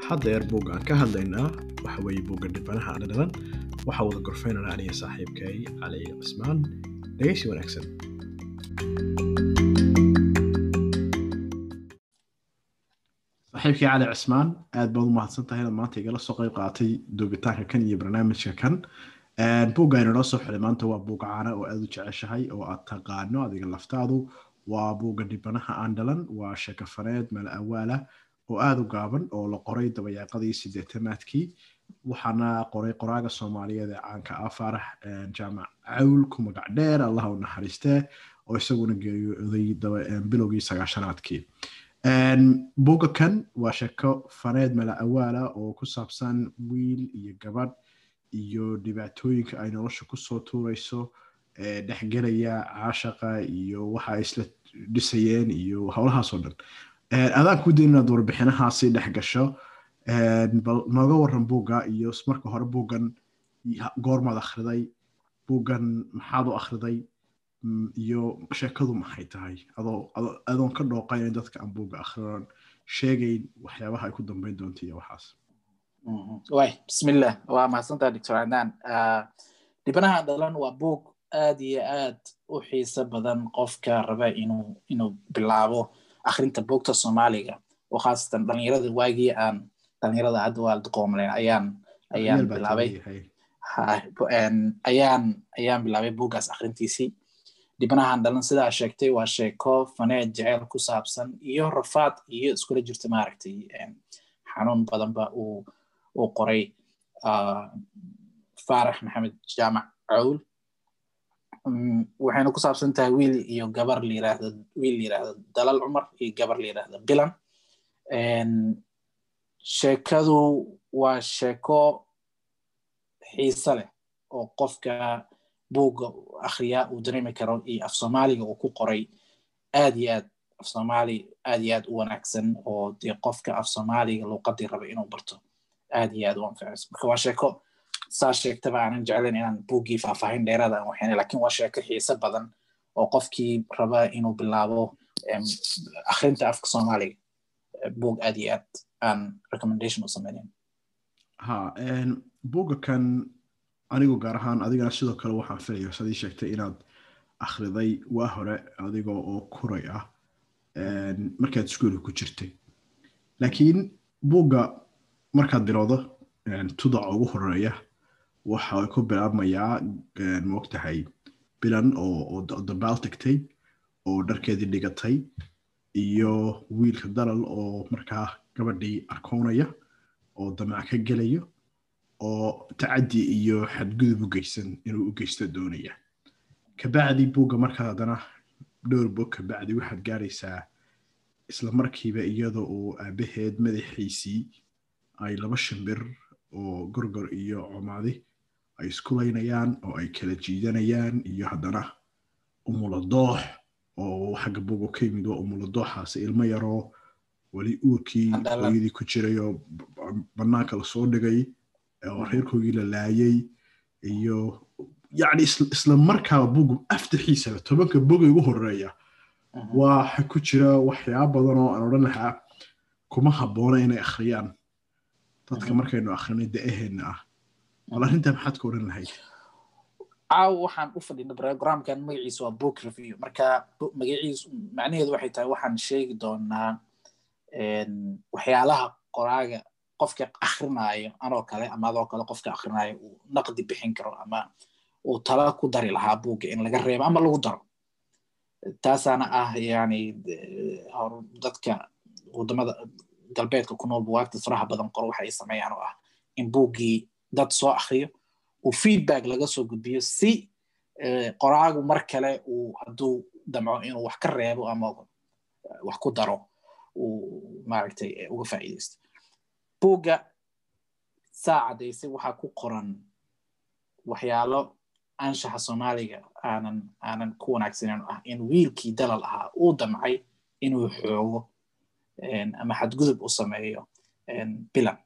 haddeer buugga aan ka hadlaynaa waxa weeye buugga dhibanaha dhadhalan waxaa wada gorfaynana aniga saaxiibkay cali cismaan dhegeysi wanaagsan saaxiibkii cali cismaan aad baad u mahadsan tahay inaad maanta igala soo qayb qaatay duubitaanka kan iyo barnaamijka kan buugga aynu noo soo xilay maanta waa buug caana oo aad u jeceshahay oo aad taqaano adiga laftaadu waa buugga dhibanaha aan dhalan waa sheekafaneed mala awaala oo aada u gaaban oo la qoray dabayaaqadii sideetamaadkii waxaana qoray qoraaga soomaaliyeed ee caanka ah faarax jaamac cawl ku magac dheer allah u naxariistee oo isaguna geeriyooday bilowgii sagaashanaadkii buugga kan waa sheeko faneed mala awaala oo ku saabsan wiil iyo gabadh iyo dhibaatooyinka ay nolosha kusoo tuurayso dhexgelaya caashaqa iyo waxa ay isla dhisayeen iyo howlahaasoo dhan adaan ku dayn inaad warbixinahaasi dhex gasho bal nooga waran buugga iyo marka hore buuggan goormaad akhriday buuggan maxaad u akhriday iyo sheekadu maxay tahay adoon ka dhooqayn dadka aan buugga akhrinan sheegayn waxyaabaha ay ku dambeyn doonta iyo waxaas way bismillah waa mahadsantaa doctor cadaan dhibanaha dhalan waa buug aad iyo aad u xiiso badan qofka raba inuu inuu bilaabo akhrinta buugta soomaaliga oo khaasatan dhalinyarada waagii aan dhalinyarada hadda waa qoomleen ayaan ayaan bilaabay ayaan ayaan bilaabay buuggaas akhrintiisii dhibanahan dhalan sidaa sheegtay waa sheeko faneed jeceyl ku saabsan iyo rafaad iyo iskula jirta maaragtay xanuun badanba uu uu qoray faarax maxamed jaamac cawl waxayna ku saabsan tahay wiil iyo gabar layiraahdo wiil layiraahdo dalal cumar iyo gabar layiraahdo bilan sheekadu waa sheeko xiise leh oo qofka buugga akhriyaa uu dareemi karo iyo af soomaaliga uu ku qoray aad iyo aad af soomaali aad iyo aad u wanaagsan oo dee qofka af soomaaliga luuqadii raba inuu barto aad iyo aad u anfacayso marka waa sheeko saa sheegtaba aanan jeclayn inaan buuggii faahfaahin dheeraada aan waxaynay lakin waa sheeko xiise badan oo qofkii raba inuu bilaabo akhrinta afka soomaaliga buug aad iyo aad aan recommendation u sameynayn ha buugga kan anigu gaar ahaan adigana sidoo kale waxaan filaya sadii sheegtay inaad akhriday waa hore adigoo oo kuray ah markaad iskuolka ku jirtay laakiin buugga markaad bilowdo tudaca ugu horeeya waxa ku bilaabmayaa moogtahay bilan oo dabaal tagtay oo dharkeedii dhigatay iyo wiilka dalal oo markaa gabadhii arkoonaya oo damac ka gelayo oo tacaddi iyo xadgudub u geysan inuu u geysto doonaya kabacdi buugga markaad haddana dhowr bog kabacdi waxaad gaaraysaa isla markiiba iyada oo aabaheed madaxiisii ay laba shimbir oo gorgor iyo comaadi ay iskulaynayaan oo ay kala jiidanayaan iyo haddana umuladoox oo xagga buuga ka yimid waa umuladooxaasi ilmo yaroo weli uurkii hooyadii ku jiray oo bannaanka lasoo dhigay oo reerkoogii la laayay iyo yacni isla markaaba buugu aftaxiisaba tobanka boga ugu horeeya waxa ku jira waxyaaba badan oo aan odhan lahaa kuma habboona inay akhriyaan dadka markaynu akrinay da-aheenna ah bal arrintaa maxaad ka odhan lahayd caaw waxaan u fadhinay programkan magaciisa waa book review marka magaciisu macnaheedu waxay tahay waxaan sheegi doonaa waxyaalaha qoraaga qofka akrinaayo anoo kale ama adoo kale qofka akrinaayo uu naqdi bixin karo ama uu tala ku dari lahaa buugga in laga reebo ama lagu daro taasaana ah yani dadka wadamada galbeedka ku nool buwaagta faraha badan qoro waxa ay sameeyaan oo ah in buuggii dad soo akriyo uu feedback laga soo gudbiyo si qoraagu mar kale uu hadduu damco inuu wax ka reebo ama wax ku daro uu maaragtay uga faa'iidaysto buugga saa caddaysay waxaa ku qoran waxyaalo anshaxa soomaaliga aanan aanan ku wanaagsaneyn ah in wiilkii dalal ahaa uu damcay inuu xoogo ama xadgudub u sameeyo bilan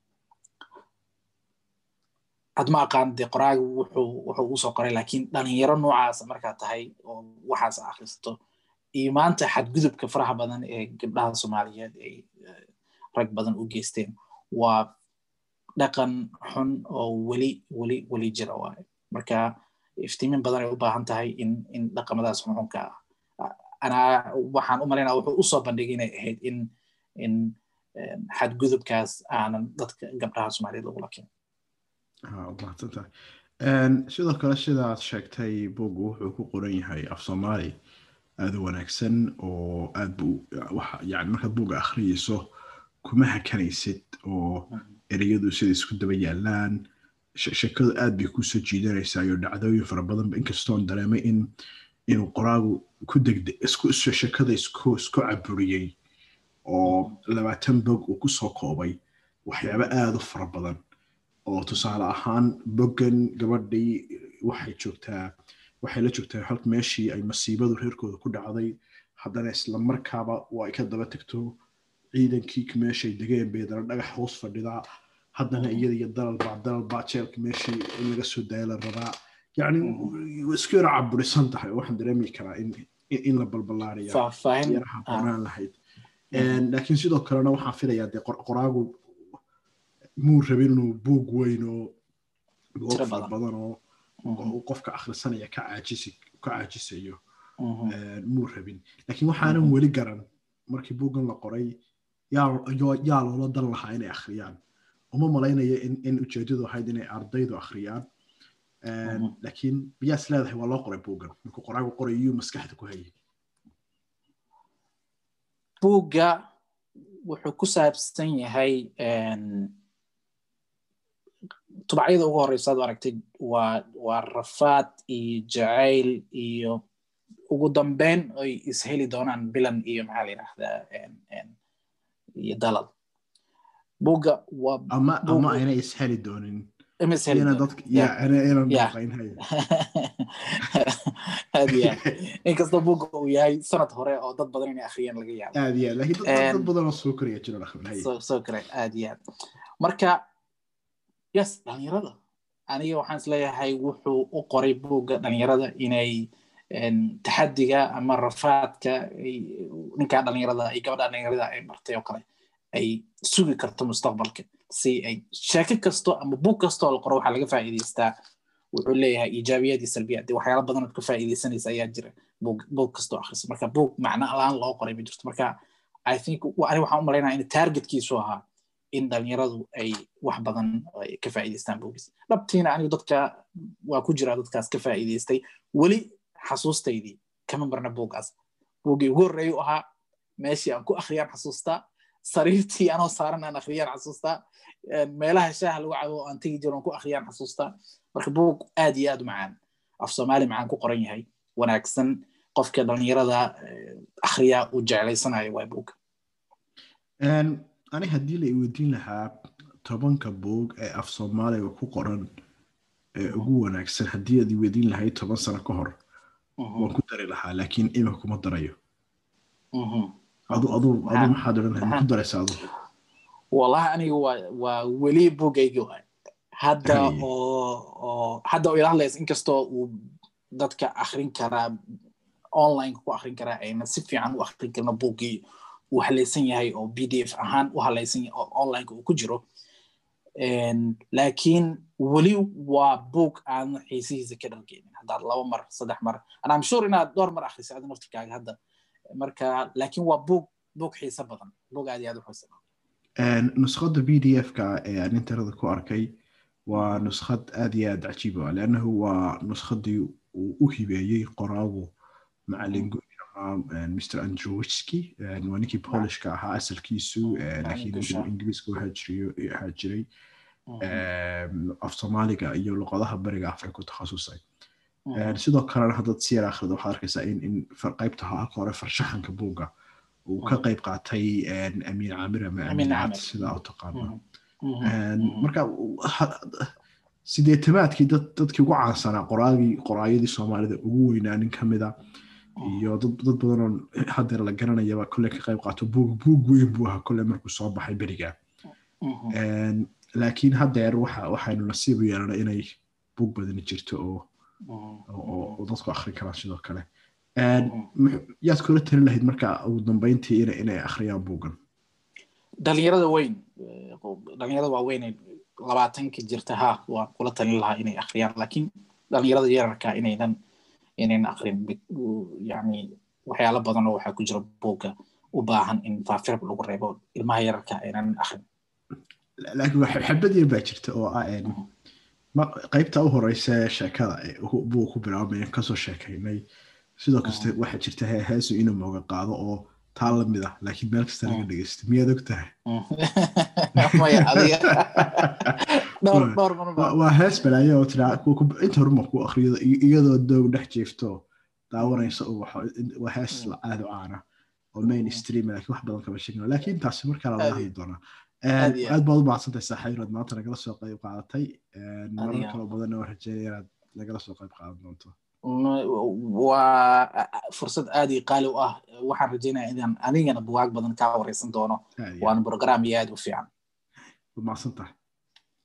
had ma aqaan dee qoraagu wuxuu wuxuu ugu soo qoray laakiin dhalinyaro noocaasa markaa tahay oo waxaas akhrisato iyo maanta xadgudubka faraha badan ee gabdhaha soomaaliyeed ay rag badan u geysteen waa dhaqan xun oo weli weli weli jira waayo marka iftiimin badan ay u baahan tahay in in dhaqamadaas xunxunka ah anaa waxaan u malaynaa wuxuu usoo bandhigay inay ahayd in in xadgudubkaas aanan dadka gabdhaha soomaaliyeed lagula keenin mahadsantahay sidoo kale sidaad sheegtay bugu wuxuu ku qoran yahay af soomaali aada u wanaagsan oo aad bu yani markaad buga akhriyeyso kuma hakanaysid oo ereyadu sida isku daba yaalaan sheekadu aad bay kusoo jiidanaysaa iyo dhacdooyin fara badanba inkastoon dareemay in inuu qoraagu ku degde sheekada isku isku caburiyey oo labaatan bog uu kusoo koobay waxyaabo aada u fara badan oo tusaale ahaan boggan gabadhii waxay joogtaa waxay la joogtaa halka meeshii ay masiibadu reerkooda ku dhacday haddana isla markaaba waa ay ka daba tagto ciidankii meeshay degeen bay dana dhagax hoos fadhidaa haddana iyada iyo dalalbaa dalalbaa jeelka meeshii in laga soo daaya la rabaa yacni isku yara caburisan tahay oo waxaan dareemi karaa in in la balbalaaraya yaraha banaan lahayd laakiin sidoo kalena waxaan filayaa dee qoraagu muu rabin inuu buug weyn oo buug fara badan oo qofka akhrisanaya ka caajisi ka caajisayo muu rabin laakiin waxaanan weli garan markii buuggan la qoray yaa loola dan lahaa inay akhriyaan uma malaynaya in ujeedadu ahayd inay ardaydu akhriyaan laakiin biyaas leedahay waa loo qoray buuggan markuu qoraagu qoray iyuu maskaxda ku hayay buugga wuxuu ku saabsan yahay tubacyada ugu horeysa ad aragtay waa waa rafaad iyo jacayl iyo ugu dambeyn ay isheli doonaan bilan iyo maxaa la yidhaahdaa iyo dalal buugga waa ama ama ayna isheli doonin aad iyo aad inkastoo buugga uu yahay sanad hore oo dad badan inay akhriyaan laga yaabo aad iyo aad laakiin dad badan oo soo koraya jiro soo koray aad iyo aad marka yes dhalinyarada aniga waxaan isleeyahay wuxuu u qoray buugga dhalinyarada inay taxadiga ama rafaadka ninkaa dhalinyarada ay gabadha dhalinyarada ay martay oo kale ay sugi karto mustaqbalka si ay sheeko kasto ama buug kastoo la qoro waxaa laga faa'iidaystaa wuxuu leeyahay iijaabiyad iyo salbiyad dee waxyaala badan ood ka faa'iidaysanaysa ayaa jira buug buug kastoo akhrisa marka buug macno la-aan loo qoray ma jirto marka i think ani waxaan u malaynaya in targetkiisu ahaa in dhalinyaradu ay wax badan ka faa'iidaystaan buugis dhabtiina anigu dadka waa ku jira dadkaas ka faa'iidaystay weli xasuustaydii kama marna buuggaas buuggii ugu horreeyu ahaa meeshii aan ku akhriyaan xasuustaa sariirtii anoo saaran aan akhriyaan xasuustaa meelaha shaaha lagu cabo aan tegi jiro aan ku akhriyaan xasuustaa marka buug aad iyo aad u macaan af soomaali macaan ku qoran yahay wanaagsan qofka dhalinyarada akhriya uu jeclaysanayo waa buugga ani haddii la iweydiin lahaa tobanka buug ee af soomaaliga ku qoran ee ugu wanaagsan haddii aad iweydiin lahayd toban sano ka hor waan ku dari lahaa laakiin imika kuma darayo adu adu adu maxaad odhan lahayd ma ku daraysa adu wallahi aniga waa waa weli buugaygi waay hadda oo oo hadda oo ila hadlaysa inkastoo uu dadka akrin karaa online ku akrin karaa ayna si fiican u akrin karna buuggii uu halaysan yahay oo b d f ahaan u halaysan yahay oo onlineka uu ku jiro laakiin weli waa buug aan xiisihiisa ka dhargeynin haddaad laba mar saddex mar and i'm sure inaad dhowr mar akhrisay adi naftirkaaga hadda marka laakiin waa buug buug xiiso badan buug aad iyo aad u xiiso badan nuskhadda b d f-ka ee aan interada ku arkay waa nuskhad aad iyo aad cajiib ah leannahu waa nuskhaddii uu u hibeeyey qoraagu macalin mr androwski waa ninkii polishka ahaa asalkiisu laakiin ingiriiska waxaa jiray af soomaaliga iyo luqadaha bariga afrika ku takhasusay sidoo kalena haddaad si yar akhrido waxaad arkaysaa in in qaybta halka hore farshaxanka buugga uu ka qayb qaatay amiin caamir ama amiin cad sidaa u taqaano marka sideetamaadkii dadkii ugu caansanaa qoraagii qoraayadii soomaalida ugu weynaa nin ka mida iyo dad badanoo hadeer la garanayaba kolle ka qayb qaato buug buug weyn buu ahaa kolle markuu soo baxay beriga laakiin hadeer waxaynu nasiibu yeelana inay buug badani jirto oo oo dadku akhrin karaan sidoo kale yaad kula talin lahayd marka ugu dambeyntii inay akhriyaan buuggan dhalinyarada weyn dhalinyarada waaweyn labaatanka jirta ha waan kula talin lahaa inay akhriyaan laakiin dhalinyarada yararka inaynan inaynan akrin yani waxyaalo badan oo waxaa ku jira buugga u baahan in faafirab lagu reebo ilmaha yararka aynan akrin laakiin xabad yar baa jirta oo ah qaybta u horeysa sheekada buu ku bilaabmaya kasoo sheekaynay sidoo kaste waxaa jirta heesu inuu mooga qaado oo taa lamid ah laakiin meel kasta laga dhegeysta miyaad og tahay waa hees balaayo oo tiraa inta horuma ku akriyo iyadoo doog dhex jeefto daawanaysa waa hees aad u caana oo main stream laakiin wax badan kama sheegno laakiin taasi markaa lala hadli doonaa aad baad u mahadsantahay saaxiibaad maanta nagala soo qayb qaadatay marar kaloo badanna waan rajeynaya inaad nagala soo qayb qaadan doonto waa fursad aad iyo qaali u ah waxaan rajeynaya inaan anigana buwaag badan kaa wareysan doono waana program iyo aad u fiican mahadsantahay